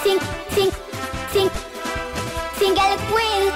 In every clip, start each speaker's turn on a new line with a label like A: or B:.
A: sing, sing, sing, single queen.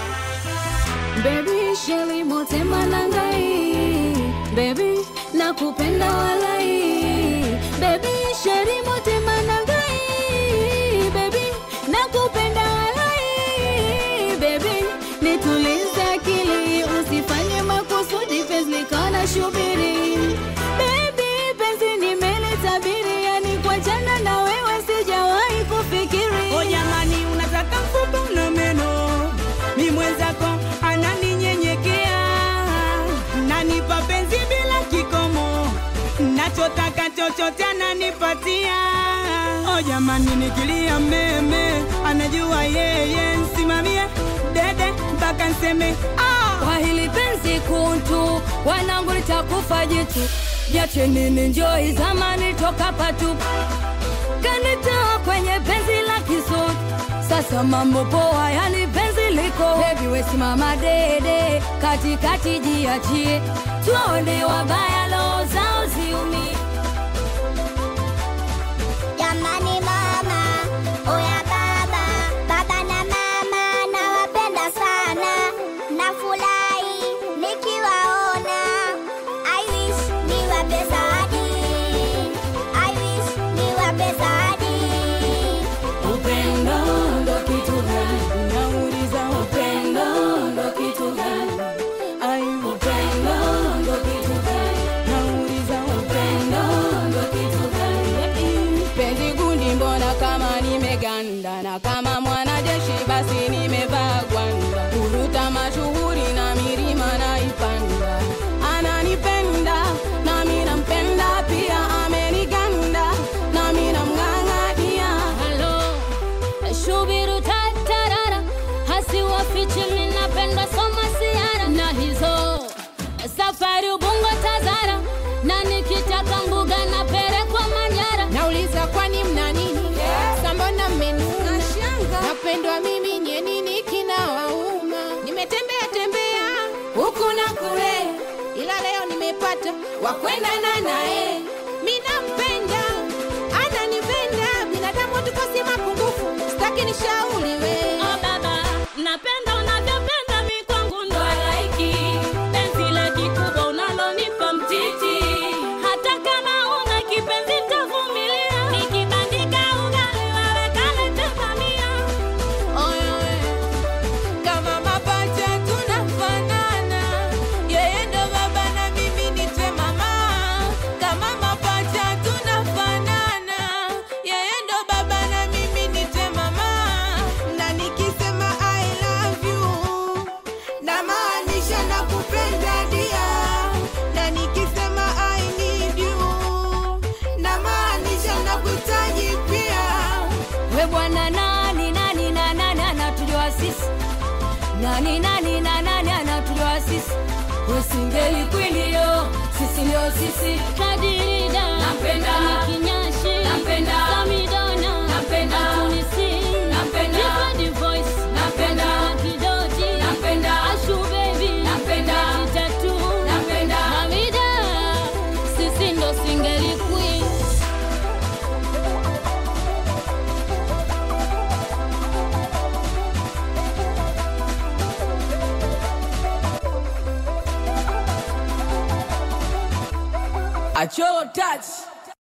B: Baby Shelly motema nangai Baby nakupenda walai Baby Shelly motema nangai Baby nakupenda walai Baby nitulize akili usifanye makusudi penzi likana shubiri Baby penzi nimelitabiri yani kwa jana na wewe sijawahi kufikiri
C: O jamani, unataka mfupa na meno, mi mwenzako ananinyenyekea, nanipa penzi bila kikomo, nachotaka chochote ananipatia. O jamani, nikilia meme, anajua yeye, nsimamie dede mpaka nseme ah.
B: kwa hili penzi kuntu wanangu litakufa jitu jache nini njoi zamani toka patu kanitoa kwenye penzi la kisutu sasa mambo poa yani penzi liko bebi wesimama dede katikati jiachie tuone wabaya loo zao ziumie
A: Jamani mama, oya baba, baba na mama nawapenda sana, nafurahi nikiwaona. I wish niwape zawadi, I wish niwape zawadi.
B: upendo ndo kitu gani
C: Nauliza
B: upendo ndo kitu gani
C: ai,
B: upendo ndo kitu gani
C: nauliza
B: upendo ndo kitu gani
C: penzi gundi, mbona kama nimeganda, na kama mwanajeshi basi nimevaa gwanda, kuruta mashuhuri na milima naipanda, ananipenda nami nampenda pia, ameniganda nami namng'ang'ania.
B: halo shubiru tatarara hasiwafichi minapenda soma siara na hizo safari ubungo tazara na nikitaka mbuga na perekwa manyara
C: Nauliza kwani mna nini? Sambona mmenuna? Napendwa mimi nye nini kinawauma? Nimetembea tembea huku na kule, ila leo nimepata wakwendana naye. Mi nampenda, ananipenda, binadamu hatukosi mapungufu, sitaki nishauriwe.
B: Oh baba, napenda unavyopenda mi kwangu ndo halaiki penzi la kikubwa unalonipa mtiti, hata kama una kipenzi tavumilia, nikibandika ugali wewe kalete bamia.
C: Oye, kama mapacha tunafanana, yeye ndo baba na mimi nite mama. Kama mapacha tunafanana, yeye ndo baba na mimi nite mama. Na nikisema I love you, namaanisha nakupenda dia. Na nikisema I need you, namaanisha nakuhitaji pia.
B: We bwana nani nani na nani anatujua sisi nani nani na nani anatujua sisi wesingeli kwilio sisi ndio sisi kadirida
C: Nampenda.
B: kinyashi
C: Nampenda.
B: samidona
C: Nampenda.
B: tunisi
C: Nampenda.
B: Different voice
C: Nampenda.
B: kidoti
C: Nampenda.
B: ashu baby
C: Nampenda.
B: tatu
C: Nampenda.
B: Hamida sisi ndo singeli queen
C: Acholo touch